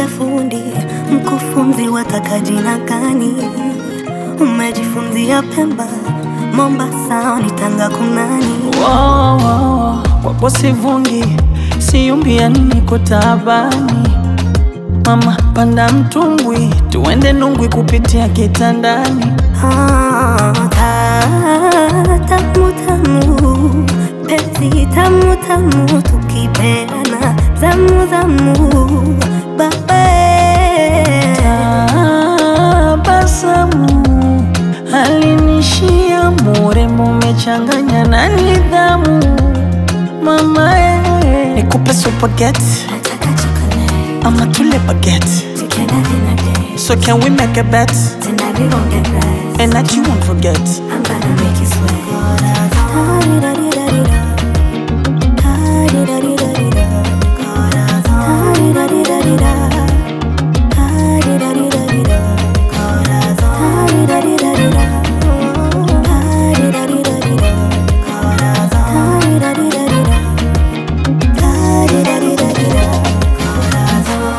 Niite fundi mkufunzi, wataka jina gani? Umejifunzia Pemba, Mombasa, ni Tanga kunani? Wow, wow, wapo sivungi, siumbia niko taabani. Mama panda mtumbwi, tuende Nungwi kupitia kitandani. Ah, ta- tamu tamu, penzi tamu tamu, tukipeana zamu zamu, babe Tabasamu alinishia murembo, umechanganya na nidhamu. Mama eh, nikupe supageti nataka chocolate, ama tule bageti. tukienda dinner date, So can we make a bet tonight we gon' get right. and that you won't forget? I'm gonna make you sweat. Da-di-da-di-da-di-da. Da-di-da-di-da-di-da. Da-di-da-di-da-di-da. Da-di-da-di-da-di-da. Da-di-da-di-da-di-da. Da-di-da-di-da-di-da. Da-di-da-di-da-di-da.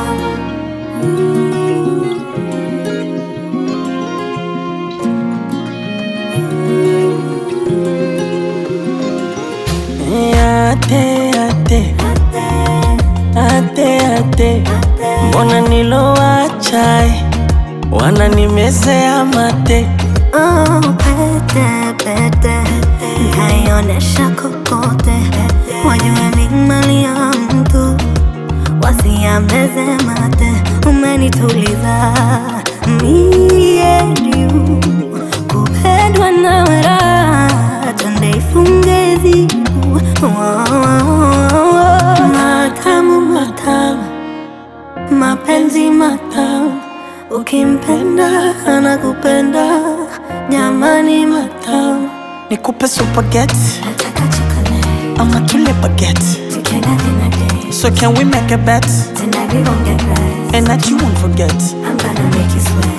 Ate, ate, ate, ate, mbona nilowacha eh, wananimezea mate. Oh, pete, pete, kaionesha kokote, wajue mi mali ya mtu, wasiameze mate, umenituliza mie juu, kupendwa nawe raha, twende ifunge zibu, matamu matamu mapenzi matamu, ukimpenda anakupenda, jamani matamu. Nikupe supageti Nataka chocolate, ama tule bageti. tukienda dinner date, So can we make a bet tonight we gon' get right. and that you won't forget? I'm gonna make you sweat.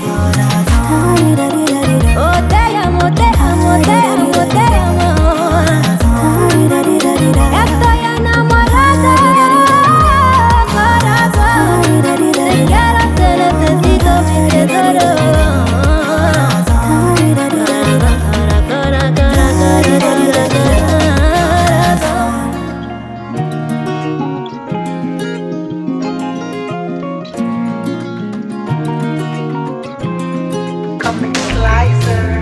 Oh damn, oh damn, oh damn, oh damn, Estoy enamorada, corazón. Te quiero, te necesito, te adoro. Coming slicer.